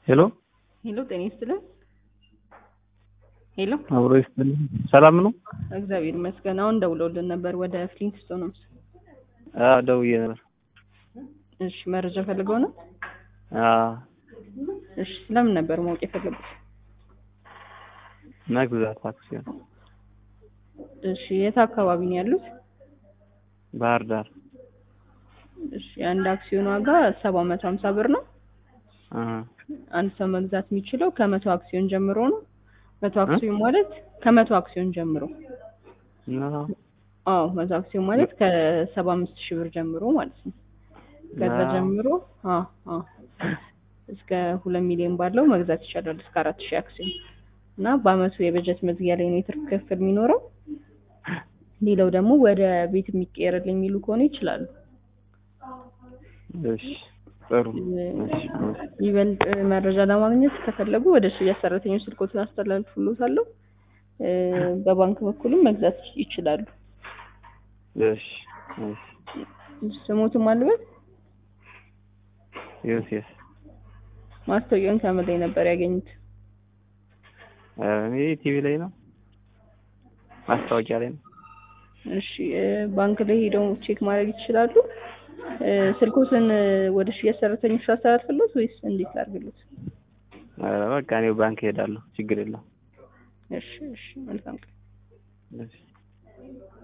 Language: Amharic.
ሄሎ ሄሎ ጤና ይስጥልን። ሄሎ አብሮ ይስጥልኝ። ሰላም ነው? እግዚአብሔር ይመስገን። አሁን ደውለውልን ነበር ወደ ፍሊንትስቶን ነው። አዎ ደውዬ ነበር። እሺ መረጃ ፈልገው ነው? አዎ እሺ ስለምን ነበር ማወቅ የፈለጉት? መግዛት አክሲዮን እሺ የት አካባቢ ነው ያሉት? ባህር ዳር። እሺ የአንድ አክሲዮን ዋጋ ሰባ መቶ ሀምሳ ብር ነው። አ አንድ ሰው መግዛት የሚችለው ከመቶ አክሲዮን ጀምሮ ነው። መቶ አክሲዮን ማለት ከመቶ አክሲዮን ጀምሮ ነው አዎ መቶ አክሲዮን ማለት ከሰባ አምስት ሺህ ብር ጀምሮ ማለት ነው። ከዛ አዎ። ጀምሮ አዎ አዎ እስከ ሁለት ሚሊዮን ባለው መግዛት ይቻላል እስከ አራት ሺህ አክሲዮን እና በአመቱ የበጀት መዝጊያ ላይ ነው የትርፍ ክፍል የሚኖረው። ሌላው ደግሞ ወደ ቤት የሚቀየርልኝ የሚሉ ከሆነ ይችላሉ። እሺ ጥሩ እሺ ይበልጥ መረጃ ለማግኘት ከፈለጉ ወደ ሽያጭ ሰራተኞች ስልኮትን አስተላልፉልዎታለሁ። እ በባንክ በኩልም መግዛት ይችላሉ። እሺ እሺ ስሞትም አልበት ዮሴፍ ማስታወቂያውን ከምን ላይ ነበር ያገኙት? ኧረ እኔ ቲቪ ላይ ነው ማስታወቂያ ላይ ነው። እሺ እ ባንክ ላይ ሄደው ቼክ ማድረግ ይችላሉ። እ ስልኮትን እ ወደ ሽያጭ ሰራተኞች አስተላልፍልዎት ወይስ እንዴት ላድርግልዎት? ኧረ በቃ እኔ ባንክ እሄዳለሁ ችግር የለውም። እሺ እሺ መልካም ቀን። እሺ